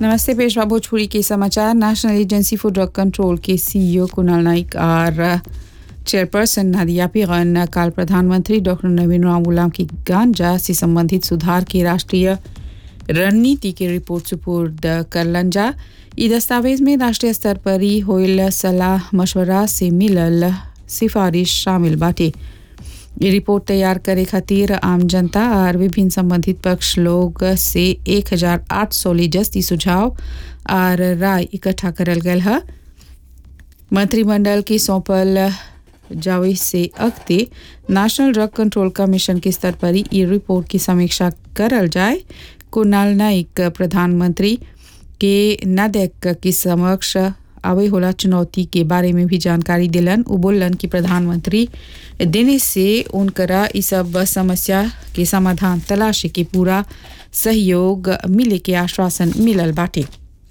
नमस्ते पेशवा भोजपुरी के समाचार national agency for drug control के सीईओ कुणाल नाइक और चेयरपर्सन नादिया पिगन काल प्रधानमंत्री डॉक्टर नवीन राम गुलाम की गांजा से संबंधित सुधार की राष्ट्रीय रणनीति की रिपोर्ट सुपुर्द करलन जा ई दस्तावेज में राष्ट्रीय स्तर पर ही होइल सलाह मशवरा से मिलल सिफारिश शामिल बाटे ये रिपोर्ट तैयार करे खातिर आम जनता और विभिन्न संबंधित पक्ष लोग से 1800 ले जस्ती सुझाव और राय इकट्ठा करल गयल है मंत्रिमंडल की सौंपल जावे से अगते नेशनल ड्रग कंट्रोल कमीशन के स्तर पर ही ये रिपोर्ट की समीक्षा करल जाए कुणाल नाइक प्रधानमंत्री के नदेक के समक्ष आवे होला चुनौती के बारे में भी जानकारी दिलन उ बोलन कि प्रधानमंत्री देने से उनकरा इस सब समस्या के समाधान तलाशे के पूरा सहयोग मिले के आश्वासन मिलल बाटे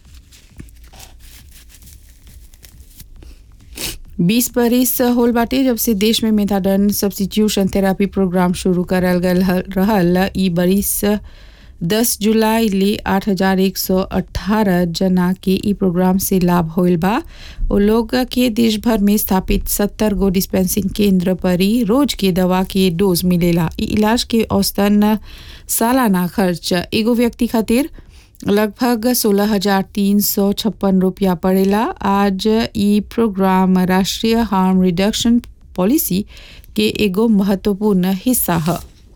बीस बरिस होल बाटे जब से देश में मेथाडन सब्सिट्यूशन थेरापी प्रोग्राम शुरू करल गल रहल ई बरिस दस जुलाई ले आठ हजार एक सौ अठारह जना के ई प्रोग्राम से लाभ होल बा वो लोग के देश भर में स्थापित सत्तर गो डिस्पेंसिंग केंद्र पर ही रोज के दवा के डोज मिलेला ई इलाज के औसतन सालाना खर्च एगो व्यक्ति खातिर लगभग सोलह हजार तीन सौ छप्पन रुपया पड़ेला आज ई प्रोग्राम राष्ट्रीय हार्म रिडक्शन पॉलिसी के एगो महत्वपूर्ण हिस्सा है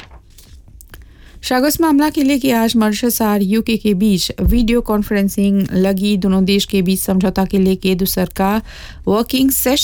शागस मामला के लिए कि आज मॉरिशस और यूके के बीच वीडियो कॉन्फ्रेंसिंग लगी दोनों देश के बीच समझौता के लिए के दूसर का वर्किंग सेशन